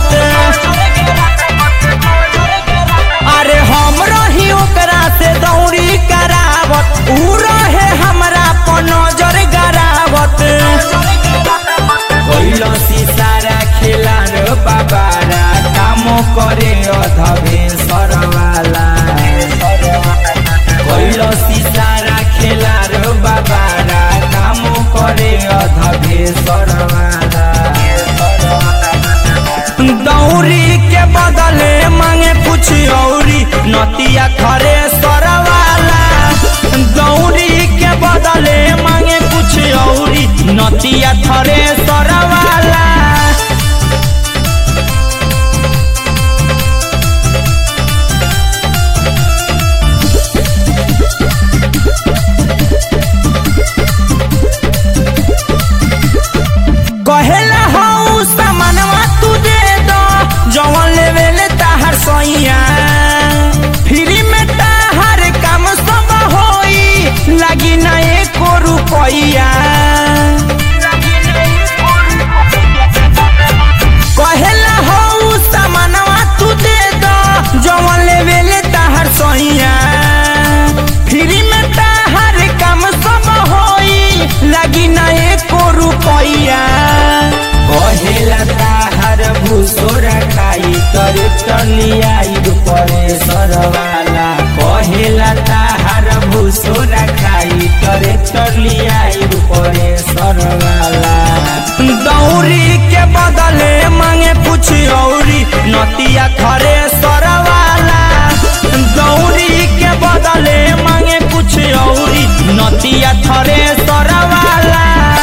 अरे हम रही ओकरा से दौड़ी करावत ऊ रहे हमरा पर नजर गरावत कैलो सारा खेला रे बाबारा काम करे अधबे सरवाला कैलो सारा खेला रे बाबारा काम करे अधबे सरवाला दौरी के बदले मांगे कुछ औरी नतिया खरे सरवाला दौरी के बदले मांगे कुछ औरी नतिया थरे सरवाला कहेला हऊ सामानवा तू दे दो जवन लेवे ले ताहर सैया फ्री में ताहर काम सब होई लगी ना एको रुपैया कहेला हऊ सामानवा तू दे दो जवन लेवे ले ताहर सैया फ्री में ताहर काम सब होई लगी ना एको रुपैया कहेला ताहर भूसोर खाई तोरे टलियाई परे सरवाला कहेला ताहर भूसोर खाई तोरे टलियाई परे सरवाला दौरी के बदले मांगे कुछ औरी नतिया खरे सरवाला दौरी के बदले मांगे कुछ औरी नतिया थरे सरवाला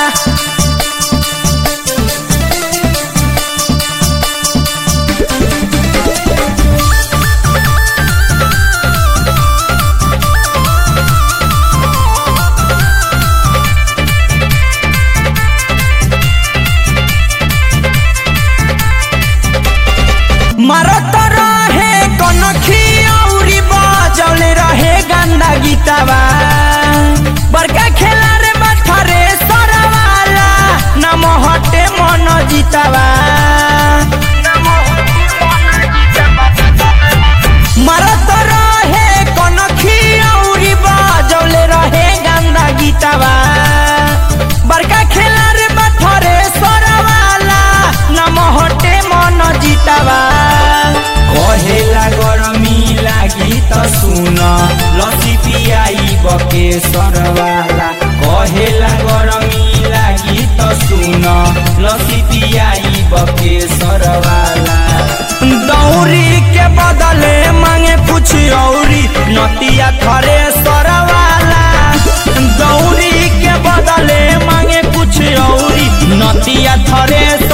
मरत रहे कनखी औरी बजौले रहे गंदा गीतवा बड़का खेला रे बठरे सरवाला नम हटे मन जीतवा मरत रहे कनखी औरी बजौले रहे गंदा गीतवा बड़का खेला रे बठरे सरवाला नम हटे मन जीतवा कहेला गरमी लागी त सुन लसी पियाई बके सरवाला कहेला गरमी लागी त सुन लसी पियाई बके सरवाला दौरी के बदले मांगे कुछ औरी नतिया खरे सरवाला दौरी के बदले मांगे कुछ औरी नतिया थरे